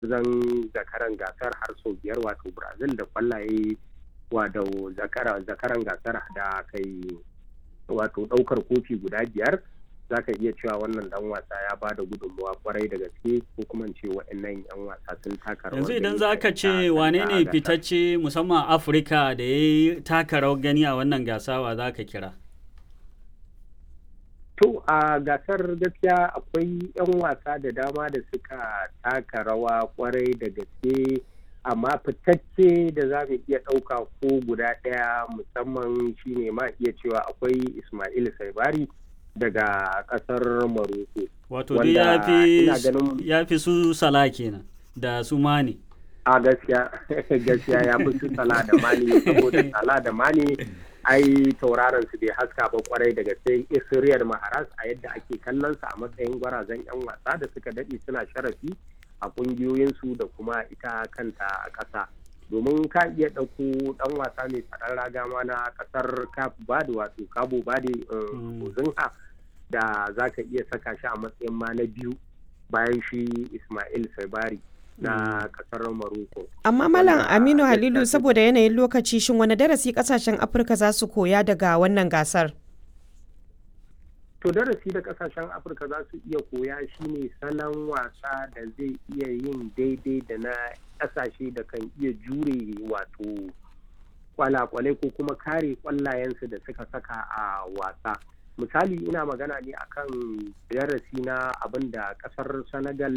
zan zakaran gasar har sau biyar wato brazil da kwallaye wato zakaran gasar da kai wato daukar kofi guda biyar za ka iya cewa wannan dan wasa ya ba da gudunmawa kwarai da gaske ko kuma ce waɗannan yan wasa sun taka rawar yanzu idan za ka ce wane ne fitacce musamman afirka da ya yi taka rawar gani a wannan gasawa za ka kira to a gasar gaskiya akwai yan wasa da dama da suka taka rawa kwarai da gaske amma fitacce da za mu iya ɗauka ko guda ɗaya musamman shine ma iya cewa akwai ismail saibari daga kasar Maroko. Wato dai ya fi su sala kenan da su mani. A gaskiya gaskiya ya fi su sala da mani saboda sala da mani ai tauraron su bai haska ba kwarai daga sai Israel Maharas a yadda ake kallon sa a matsayin gwarazan yan wasa da suka dade suna sharafi a kungiyoyinsu da kuma ita kanta a ƙasa. domin ka iya ɗauko ɗan wasa mai tsaron raga ma na ƙasar cap bade wato cabo bade ozinha da za ka iya saka shi a matsayin ma na biyu bayan shi ismail sabari na ƙasar maroko amma malam aminu halilu saboda yanayin lokaci shin wani darasi ƙasashen afirka za su koya daga wannan gasar to darasi da kasashen afirka za su iya koya shine salon wasa da zai iya yin daidai da na kasashe da kan iya jure wato kwalakwalai ko kuma kare kwallayensu da suka saka a wasa misali ina magana ne akan darasi na abin da kasar senegal